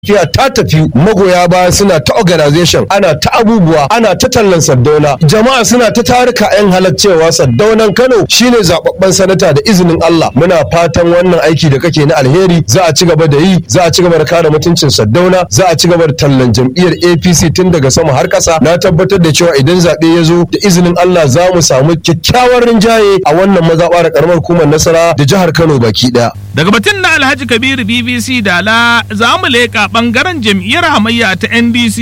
tafiya ta tafi magoya baya suna ta organization ana ta abubuwa ana ta tallan saddauna jama'a suna ta tarika yan halaccewa saddaunan kano shine zababben sanata da izinin Allah muna fatan wannan aiki da kake na alheri za a ci gaba da yi za a ci gaba da kare mutuncin saddauna za a ci gaba da tallan jam'iyyar APC tun daga sama har kasa na tabbatar da cewa idan zaɓe ya zo da izinin Allah za mu samu kyakkyawar rinjaye a wannan mazaɓa da karamar hukumar nasara da jihar Kano baki ɗaya. Daga batun na Alhaji Kabiru BBC Dala za mu leƙa ɓangaren jam'iyyar hamayya ta NDC.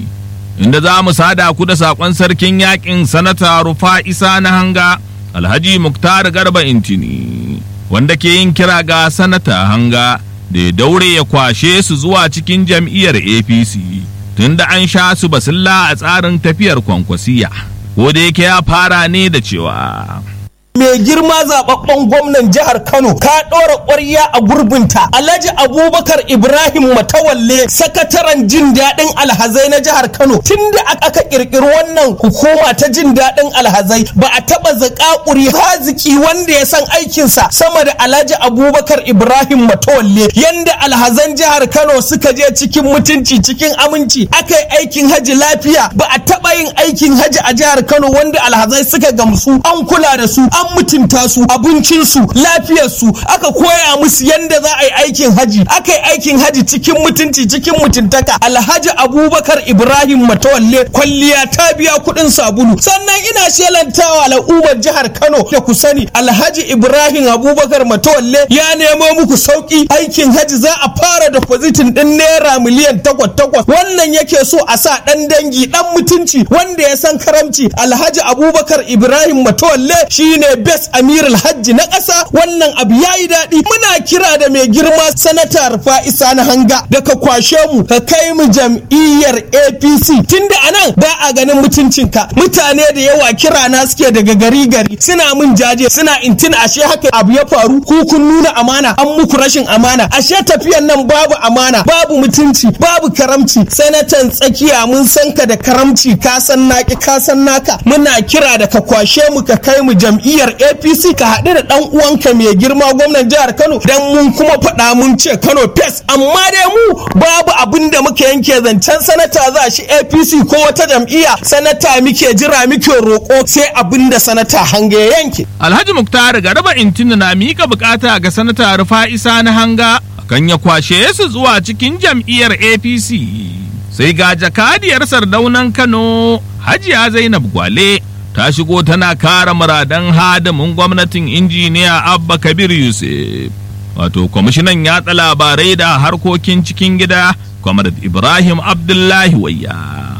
Inda za mu sada ku da saƙon sarkin yaƙin sanata Rufa Isa na hanga Alhaji Muktar Garba Intini. Wanda ke yin kira ga sanata hanga da ya daure ya kwashe su zuwa cikin jam'iyyar APC. Tunda an sha su basilla a tsarin tafiyar kwankwasiya. Ko da yake ya fara ne da cewa. mai girma zababben gwamnan jihar Kano ka ɗora ƙwarya a gurbinta Alhaji Abubakar Ibrahim Matawalle sakataren jin daɗin alhazai na jihar Kano tunda aka ƙirƙiri wannan hukuma ta jin daɗin alhazai ba a taɓa zaƙaƙuri haziki wanda ya san aikinsa sama da Alhaji Abubakar Ibrahim Matawalle yanda alhazan jihar Kano suka je cikin mutunci cikin aminci aka yi aikin haji lafiya ba a taɓa yin aikin haji a jihar Kano wanda alhazai suka gamsu an kula da su an mutunta su abincinsu lafiyarsu aka koya musu yadda za a yi aikin haji aka yi aikin haji cikin mutunci cikin mutuntaka alhaji abubakar ibrahim matawalle kwalliya ta biya kuɗin sabulu sannan ina shelantawa al'ummar jihar kano da ku sani alhaji ibrahim abubakar matawalle ya nemo muku sauki aikin haji za a fara da pozitin ɗin naira miliyan takwas takwas wannan yake so a sa ɗan dangi ɗan mutunci wanda ya san karamci alhaji abubakar ibrahim matawalle shine best amirul hajji na ƙasa wannan abu ya yi daɗi muna kira da mai girma sanata fa'isa na hanga da ka kwashe mu ka kai mu jam'iyyar apc tunda anan ba a ganin mutuncinka mutane da yawa kira na suke daga gari gari suna mun jaje suna intin ashe haka abu ya faru ku kun nuna amana an muku rashin amana ashe tafiyan nan babu amana babu mutunci babu karamci sanatan tsakiya mun san ka da karamci ka san naki ka san naka muna kira da ka kwashe mu ka kai mu jam'iyyar apc ka haɗu da ɗan uwanka mai girma gwamnan jihar kano dan mun kuma faɗa mun ce kano fes amma dai mu babu abin da muka yanke zancen sanata za shi apc ko wata jam'iyya sanata muke jira muke roƙo sai abin da sanata hanga ya yanke Alhaji Muktar Garba Intini na mika bukata ga sanata Rufa'isa na hanga kan ya kwashe su zuwa cikin jam'iyyar APC. Sai ga jakadiyar sardaunan Kano Hajiya Zainab Gwale ta shigo tana kara muradan hadamin gwamnatin injiniya Abba Kabir Yusuf. Wato kwamishinan yatsa labarai da harkokin cikin gida Kwamar Ibrahim Abdullahi Wayya.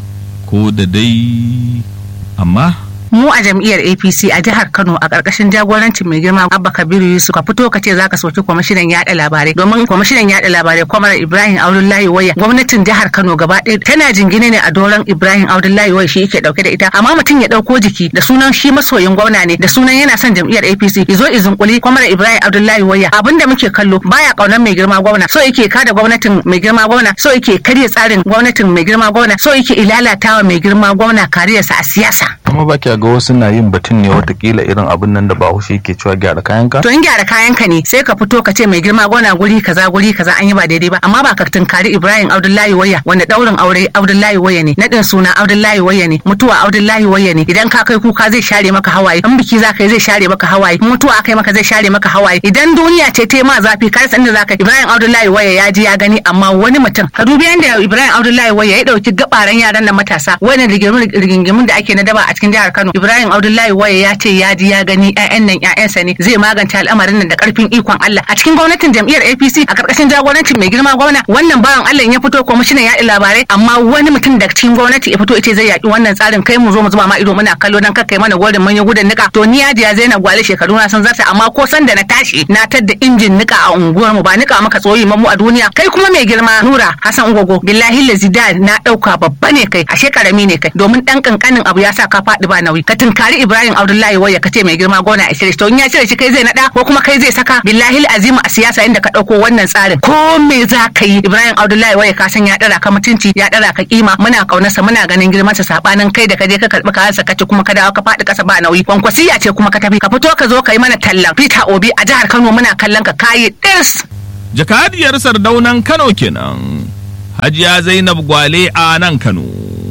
Ko da dai amma mu a jam'iyyar apc a jihar kano a ƙarƙashin jagorancin mai girma abba kabiru yusuf ka fito ka ce zaka soki kwamishinan yaɗa labarai domin kwamishinan yaɗa labarai kwamar ibrahim abdullahi waya gwamnatin jihar kano gaba ɗaya tana jingine ne a doron ibrahim abdullahi waya shi yake ɗauke da ita amma mutum ya ɗauko jiki da sunan shi masoyin gwamna ne da sunan yana son jam'iyyar apc izo izunkuli kwamar ibrahim abdullahi waya abin da muke kallo baya ƙaunar mai girma gwamna so yake kada gwamnatin mai girma gwamna so yake karya tsarin gwamnatin mai girma gwamna so yake ilalatawa mai girma gwamna kariyarsa a siyasa kuma ba ga wasu na yin batun ne watakila irin abin nan da bahaushe ke cewa gyara kayanka to in gyara kayanka ne sai ka fito ka ce mai girma gona guri kaza guri kaza an yi ba daidai ba amma ba ka tunkari ibrahim abdullahi waya wanda daurin aure abdullahi waya ne nadin suna abdullahi waya ne mutuwa abdullahi waya ne idan ka kai kuka zai share maka hawaye in biki za ka yi zai share maka hawaye mutuwa akai maka zai share maka hawaye idan duniya ce ta ma zafi ka san inda za ka ibrahim abdullahi waya ya ji ya gani amma wani mutum ka dubi yanda ibrahim abdullahi waya ya dauki gabaran yaran nan matasa wani rigingimin da ake na daba a cikin jihar kano ibrahim abdullahi waya ya ce ya ji ya gani ƴaƴan nan ƴaƴansa ne zai magance al'amarin nan da karfin ikon Allah a cikin gwamnatin jam'iyyar APC a karkashin jagorancin mai girma gwamna wannan bawan Allah ya fito kwamishinan yaɗa labarai amma wani mutum da cikin gwamnati ya fito ita zai yaƙi wannan tsarin kai mu zo mu zuba ma ido muna kallo dan kai mana gwadin mun yi gudun nika to ni ya Zainab Gwale shekaru na san zarta amma ko san da na tashi na tadda injin nika a unguwar mu ba nika maka tsoyi mu a duniya kai kuma mai girma Nura Hassan Ugogo billahi lazida na dauka babba ne kai ashe karami ne kai domin dan kankanin abu ya sa ka faɗi ba nauyi ka tunkari Ibrahim Abdullahi waya ka ce mai girma gona a shirye to in ya cire shi kai zai nada ko kuma kai zai saka billahi azima a siyasa inda ka dauko wannan tsarin ko me za ka yi Ibrahim Abdullahi waya ka san ya dara ka mutunci ya dara ka kima muna kaunarsa muna ganin girman sa sabanin kai da ka je ka karbi kayansa ka ci kuma ka dawo ka faɗi kasa ba nauyi kwankwasiya ce kuma ka tafi ka fito ka zo ka yi mana tallan Peter Obi a jihar Kano muna kallon ka kayi dirs jakadiyar sardaunan Kano kenan hajiya zainab gwale a nan kano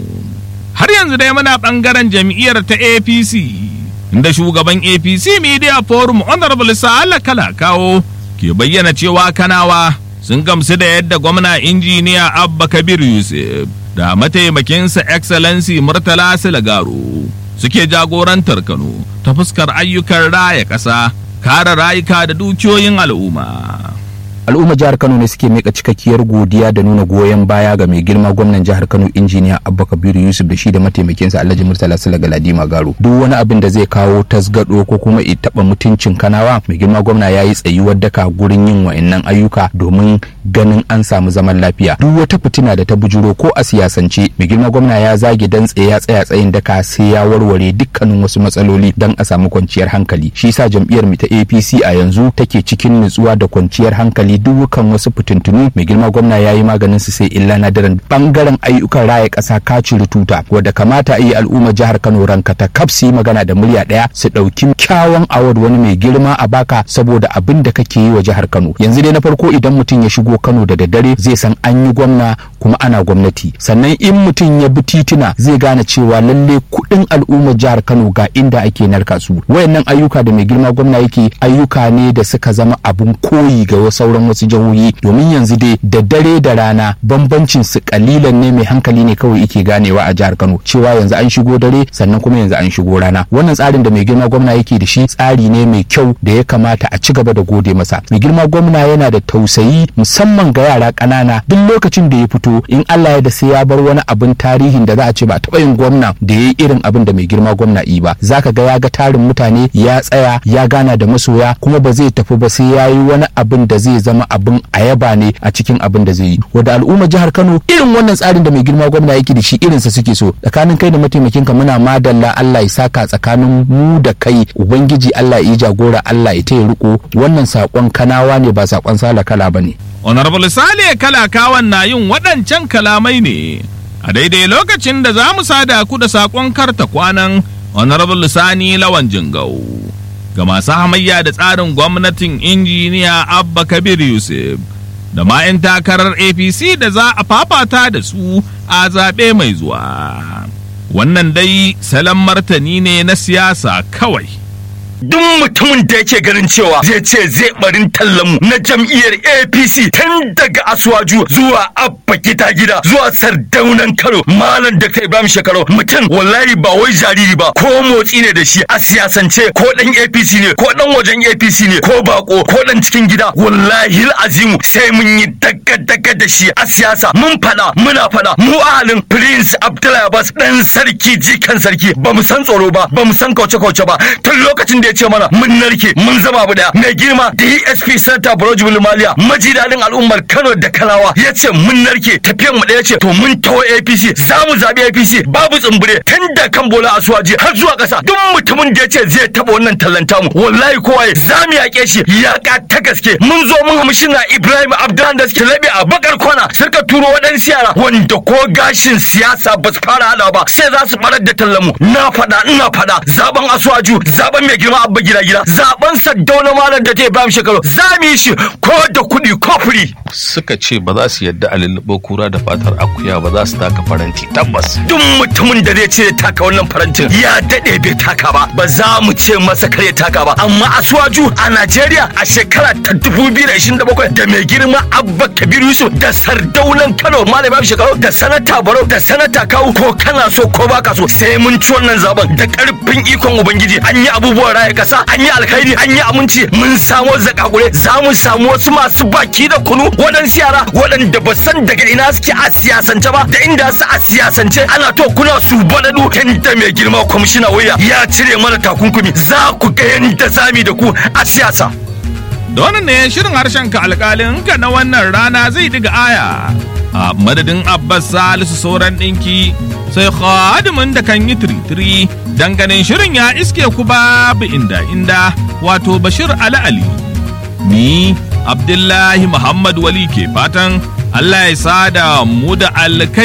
har yanzu dai muna ɓangaren jam'iyyar ta apc inda shugaban apc media forum honorable sa'ala kala kawo ke bayyana cewa kanawa sun gamsu da yadda gwamna injiniya abba kabir yusuf da mataimakinsa excellency murtala silagaro suke jagorantar kano ta fuskar ayyukan raya ƙasa kare rayuka da dukiyoyin al'umma al'ummar jihar kano ne suke mika cikakkiyar godiya da nuna goyon baya ga mai girma gwamnan jihar kano injiniya abba kabiru yusuf da shi da mataimakinsa alhaji murtala sala galadima garo duk wani abin da zai kawo tasgado ko kuma i taba mutuncin kanawa mai girma gwamna ya yi tsayuwar daka gurin yin wa'annan ayyuka domin ganin an samu zaman lafiya duk wata fitina da ta bujuro ko a siyasance mai girma gwamna ya zage dan tsaye ya tsaya tsayin daka sai ya warware dukkanin wasu matsaloli dan a samu kwanciyar hankali shi yasa jam'iyyar mu ta APC a yanzu take cikin nutsuwa da kwanciyar hankali dukkan wasu fitintunu mai girma gwamna ya yi maganin su sai illa nadiran bangaren ayyukan raya ƙasa ka ciri tuta wadda kamata a yi al'ummar jihar Kano ranka ta kaf su yi magana da murya ɗaya su ɗauki kyawun award wani mai girma a baka saboda abin da kake yi wa jihar Kano yanzu dai na farko idan mutum ya shigo Kano da daddare zai san an yi gwamna kuma ana gwamnati sannan in mutum ya bi tituna zai gane cewa lalle kuɗin al'ummar jihar Kano ga inda ake narka su wayannan ayyuka da mai girma gwamna yake ayyuka ne da suka zama abun koyi ga sauran wasu jihohi domin yanzu dai da dare da rana bambancin su kalilan ne mai hankali ne kawai yake ganewa a jihar Kano cewa yanzu an shigo dare sannan kuma yanzu an shigo rana wannan tsarin da mai girma gwamna yake da shi tsari ne mai kyau da ya kamata a ci gaba da gode masa mai girma gwamna yana da tausayi musamman ga yara ƙanana duk lokacin da ya fito in Allah ya da sai ya bar wani abin tarihin da za a ce ba taɓa yin gwamna da ya yi irin abin da mai girma gwamna yi ba zaka ga ya ga tarin mutane ya tsaya ya gana da masoya kuma ba zai tafi ba sai ya yi wani abin da zai zama abin ayaba ne a cikin abin da zai yi wanda al'ummar jihar Kano irin wannan tsarin da mai girma gwamna yake da shi irinsa suke so tsakanin kai da mataimakin ka muna madalla Allah ya saka tsakanin mu da kai ubangiji Allah ya yi jagora Allah ya taya riko wannan sakon kanawa ne ba sakon sala kala bane honorable sale kalakawan na yin waɗancan kalamai ne a daidai lokacin da za mu sada ku da sakon karta kwanan honorable sani lawan jingau ga masu hamayya da tsarin gwamnatin injiniya abba kabir yusuf da ma 'yan takarar apc da za a fafata da su a zaɓe mai zuwa wannan dai salon martani ne na siyasa kawai duk mutumin da yake ganin cewa zai ce zai barin tallanmu na jam'iyyar apc tun daga asuwaju zuwa abba gida gida zuwa sardaunan karo malam da kai ibrahim shekaru mutum wallahi ba wai jariri ba ko motsi ne da shi a siyasance ko dan apc ne ko dan wajen apc ne ko bako ko dan cikin gida wallahi azimu sai mun yi daga daga da shi a siyasa mun fada muna fada mu ahalin prince abdullahi abbas dan sarki jikan sarki ba mu san tsoro ba ba mu san kauce kauce ba tun lokacin da ya ce mana mun narke mun zama abu daya mai girma DSP Santa Barojibul Maliya maji dadin al'ummar Kano da Kalawa ya ce mun narke tafiyan mu daya ce to mun tawo APC za mu zabi APC babu tsumbure tun da kan bola asuwaji har zuwa kasa duk mutumin da ya ce zai taba wannan tallanta mu wallahi kowa za mu yaƙe shi yaƙa ta gaske mun zo mun hamshina Ibrahim Abdullah da suke labe a bakar kwana suka turo waɗansu yara wanda ko gashin siyasa ba su fara hada ba sai za su barar da tallamu na faɗa ina faɗa zaben asuwaju zaben mai girma abba gida gida zaben saddauna malam da ta ibrahim shekaru za mu yi shi ko da kuɗi ko firi suka ce ba za su yadda a lulluɓe kura da fatar akuya ba za su taka faranti tabbas duk mutumin da zai ce ya taka wannan farantin ya daɗe bai taka ba ba za mu ce masa kar ya taka ba amma asuwaju a najeriya a shekara ta 2027 da mai girma abba kabiru yusuf da sardaunan kano malam ibrahim shekaru da sanata barau da sanata kawu ko kana so ko baka so sai mun ci wannan zaben da karfin ikon ubangiji an yi abubuwan raya kasa an yi alkhairi an yi aminci mun samo zakakure za mu samu wasu masu baki da kunu waɗansu yara waɗanda ba san daga ina suke a siyasance ba da inda su a siyasance ana to kuna su baɗaɗu tunda mai girma kwamishina waya ya cire mana takunkumi za ku ga yadda zami da ku a siyasa. da wannan ne shirin harshen ka alƙalin ka na wannan rana zai diga aya a madadin abbas salisu sauran ɗinki sai khadimin da kan yi tiritiri ganin shirin ya iske ku babu inda inda wato bashir ali ali ni abdullahi muhammad wali ke fatan allah ya sada mu da alkai